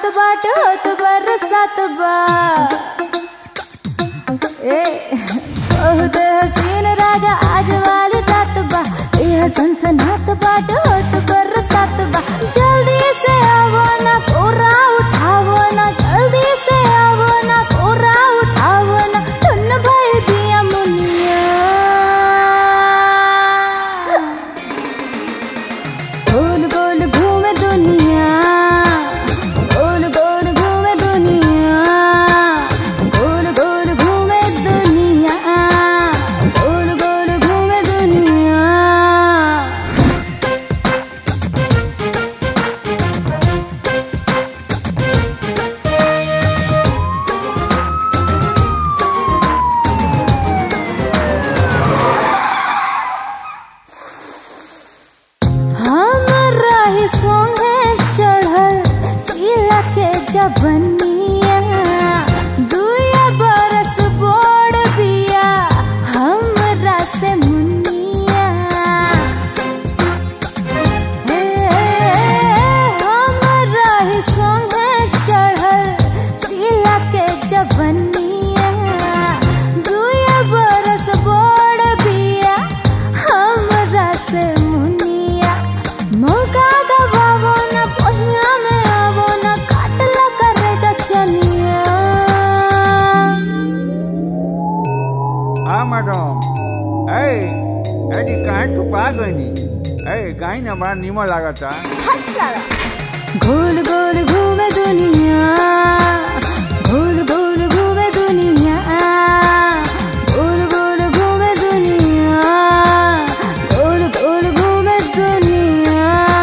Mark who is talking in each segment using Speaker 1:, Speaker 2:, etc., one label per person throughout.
Speaker 1: बाट होत बरसात बा ए बहुत हसीन राजा आज वाली रात बा यह सनसनात बाट होत बरसात बा जल्दी से आवो ना कोरा उठावो ना जल्दी से आवो ना कोरा उठावो ना धुन भर दिया मुनिया गोल गोल घूमे दुनिया गोल गोल घूमे दुनिया गोल गोल घूमे दुनिया गोल गोल घूमे दुनिया हमरा ही सोहे चढ़ल सिला के जबनिया दुया बरस बोड़ बिया हमरा से मुनिया हे, हमरा ही सोहे चढ़ल सिला के जबनिया दुया बरस बोड़ बिया हमरा से मुनिया मौका गवावो न पहिया में आवो न काटला करे चचनिया
Speaker 2: હા મેડમ એ એડી કાંઈ છુપા ગઈ એ કાંઈ ને બાર નીમો લાગતા
Speaker 1: गोल गोल घूमे दुनिया गोल गोल घूमे दुनिया गोल गोल घूमे दुनिया गोल गोल घूमे दुनिया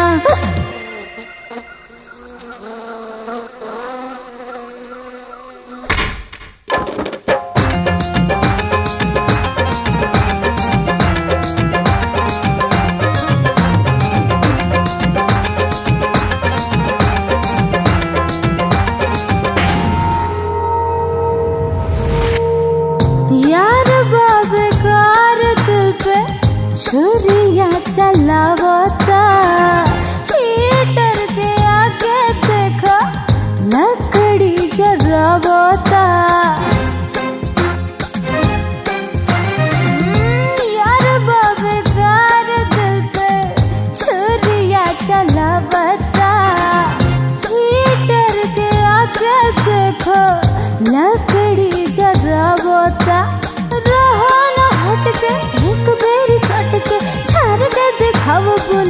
Speaker 1: यार बाबे कार दिल पे छुरिया चलावता हीटर के आगे देखा लकड़ी जरावता हम्म, यार बाबे कार दिल पे छुरिया चलावता हीटर के आगे देखो लकड़ी जरावता रहो न हट के एक बेरी सट के छार के दिखाओ